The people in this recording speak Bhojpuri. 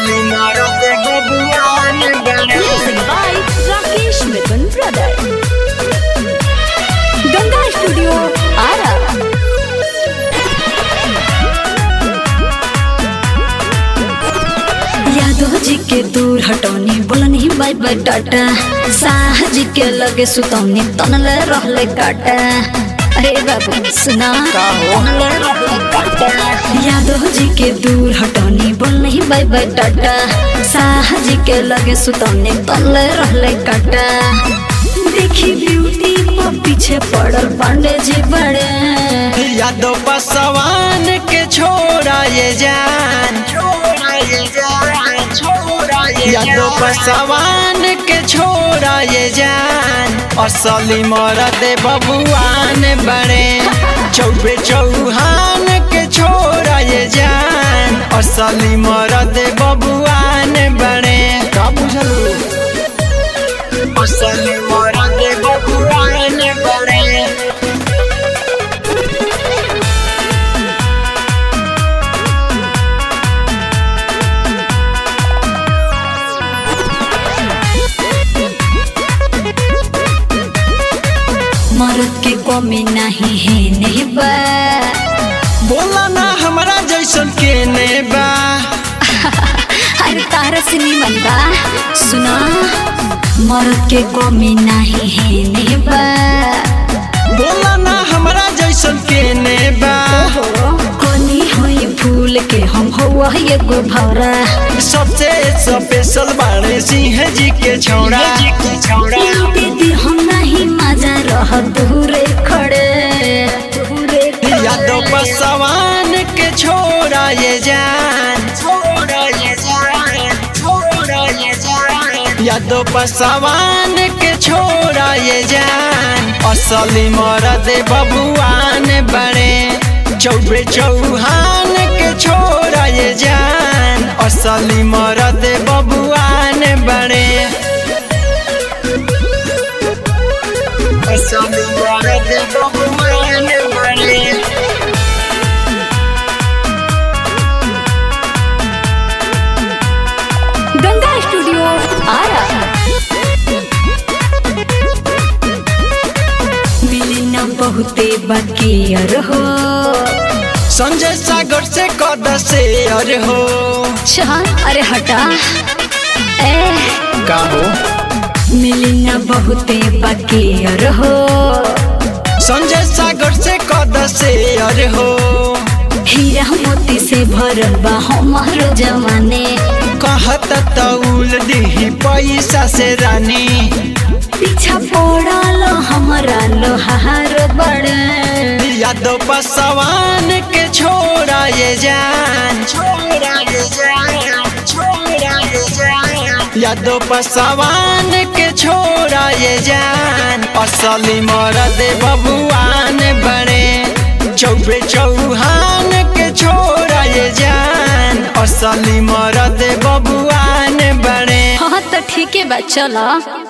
असली मरद बबुआन बड़े Music by Rakesh Mithun Brother. Ganga Studio, Ara. Yadav जी के दूर हटौनी बोलनी बाय बाय टाटा साह जी के लगे सुतौनी तनले रहले काटा अरे बाबू सुना का हो? तनले रहले काटा यादव जी के दूर हटौनी बोलनी बाय बाय टाटा साह जी के लगे सुतौनी तनले रहले काटा देखी ब्यूटी पर पीछे पड़ल पांडे जी बड़े यादव पसवान के छोड़ा ये जान यादव पसवान के छोड़ा ये जान असली मरद बबुआन बड़े चौबे चौहान के छोड़ा ये जान असली मरद बबुआन बड़े का बुझलू असली मरद बबुआन बड़े मर्द के कमी नहीं है नहीं बा बोला ना हमरा जैसन के ने बा अरे तारा से निमन बा सुना मर्द के कमी नहीं है नहीं बा बोला ना हमरा जैसन के ने बा कोनी होई फूल के हम हुआ एगो भौरा सबसे स्पेशल बाड़े सिंह जी के छौड़ा लूटे दी हम नहीं मजा रह दूरे खड़े दूरे खड़े। यादव पसवान के छोड़ा ये जान यादव पसवान के छोड़ा ये जान असली मरद बबुआन बड़े चौबे चौहान के छोड़ा ये जान असली मरद बबुआन बड़े असली मरद बबुआन बड़े गंगा स्टूडियो आरा मिली न बहुते बकियर हो संजय सागर से कद से अरे हो छा अरे हटा ए का हो मिली न बहुते बकियर हो संजय सागर से कद से अरे हो हीरा मोती से भरल बा हमारो जवाने कहत तौल दी पैसा से रानी पीछा पड़ल हमारा लोहार बड़े यादव पसवान के छोड़ा ये जान यादव पसवान के छोड़ा ये जान असली मरद बबुआन बड़े चौबे चौहान के छोड़ा ये जान असली मरद बबुआन बड़े हाँ तो ठीक है बा चला